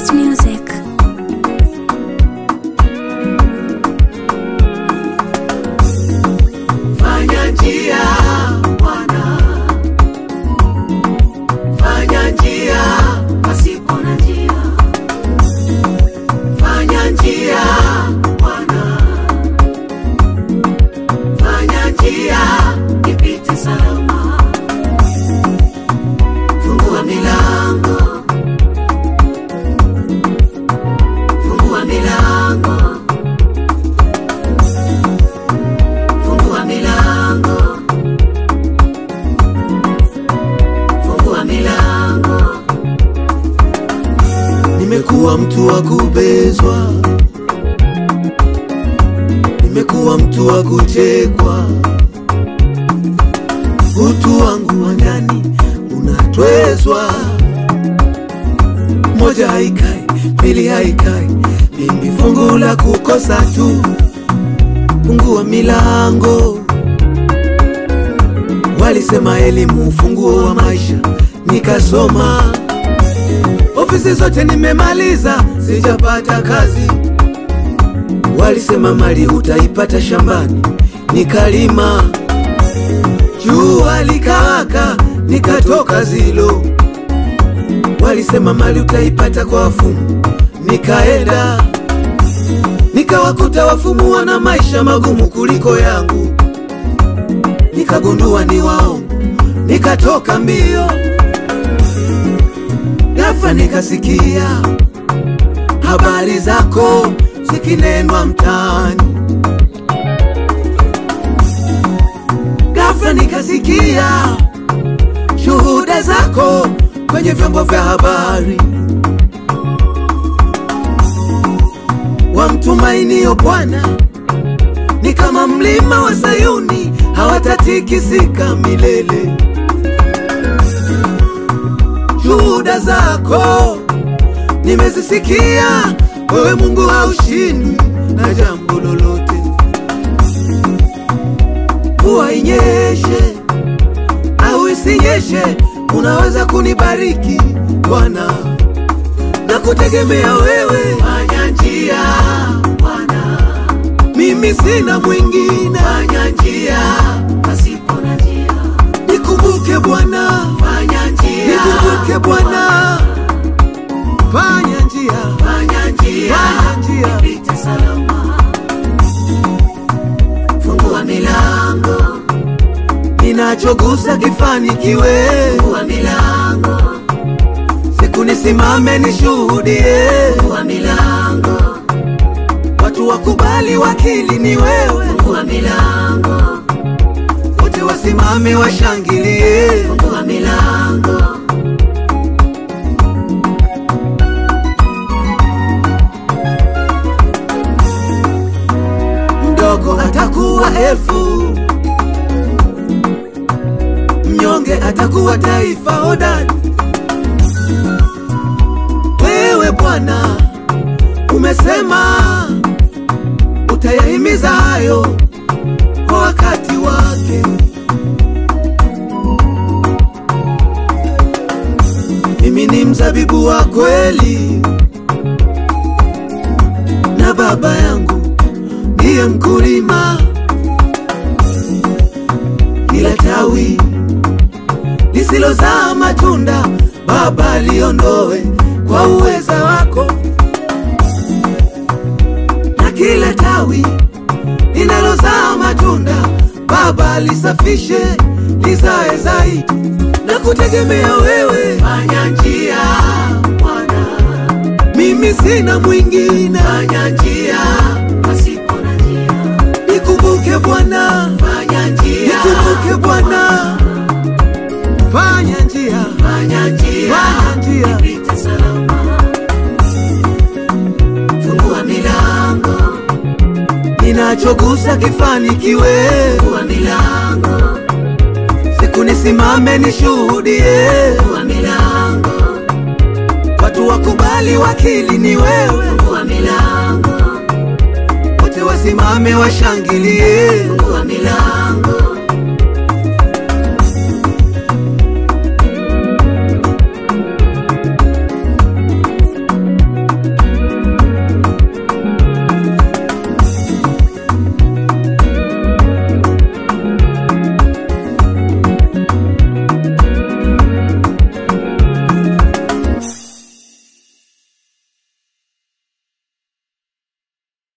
Touch Music. Fanya njia Bwana, fanya njia pasipo na njia, fanya njia Bwana, fanya njia ipite salama, fungua milango, fungua milango fungua milango, fungua milango. Nimekuwa mtu wa kubezwa, nimekuwa mtu wa kuchekwa, utu wangu wa ndani unatwezwa. Moja haikai, pili haikai, mimi fungu la kukosa tu fungua milango. Walisema elimu ufunguo wa maisha, nikasoma. Ofisi zote nimemaliza, sijapata kazi. Walisema mali utaipata shambani, nikalima. Jua likawaka, nikatoka zilo. Walisema mali utaipata kwa wafumu, nikaenda nikawakuta wafumu wana maisha magumu kuliko yangu, nikagundua ni waongo, nikatoka mbio. Ghafla nikasikia habari zako zikinenwa mtaani, ghafla nikasikia shuhuda zako kwenye vyombo vya habari. wamtumainio Bwana ni kama mlima wa Sayuni, hawatatikisika milele. Shuhuda zako nimezisikia, wewe Mungu haushindwi na jambo lolote. Mvua inyeshe au isinyeshe, unaweza kunibariki Bwana na kutegemea wewe. Fanya njia Bwana, mimi sina mwingine. Fanya njia pasipo na njia, nikumbuke Bwana. Fanya njia, nikumbuke Bwana. Fanya njia, fanya njia, fanya njia, nipite salama. Fungua milango, ninachogusa kifanikiwe. Fungua milango siku nisimame nishuhudie. Fungua milango, watu wakubali wakili ni wewe. Fungua milango, wote wasimame washangilie. Fungua milango, mdogo atakuwa elfu, mnyonge atakuwa taifa hodari. Wewe Bwana umesema utayahimiza hayo kwa wakati wake. Mimi ni mzabibu wa kweli, na baba yangu ndiye mkulima. Kila tawi lisilozaa matunda Baba liondoe kwa uweza wako, na kila tawi linalozaa matunda Baba lisafishe lizae zaidi, na kutegemea wewe. Fanya njia Bwana, mimi sina mwingine. Fanya njia pasipo na njia, nikumbuke Bwana. Fanya njia, nikumbuke Bwana. Fanya njia, fanya njia, fanya njia, nipite salama. Fungua milango, ninachogusa kifanikiwe. Fungua milango, siku nisimame nishuhudie. Fungua milango, watu wakubali wakili ni wewe. Fungua milango, wote wasimame washangilie. Fungua milango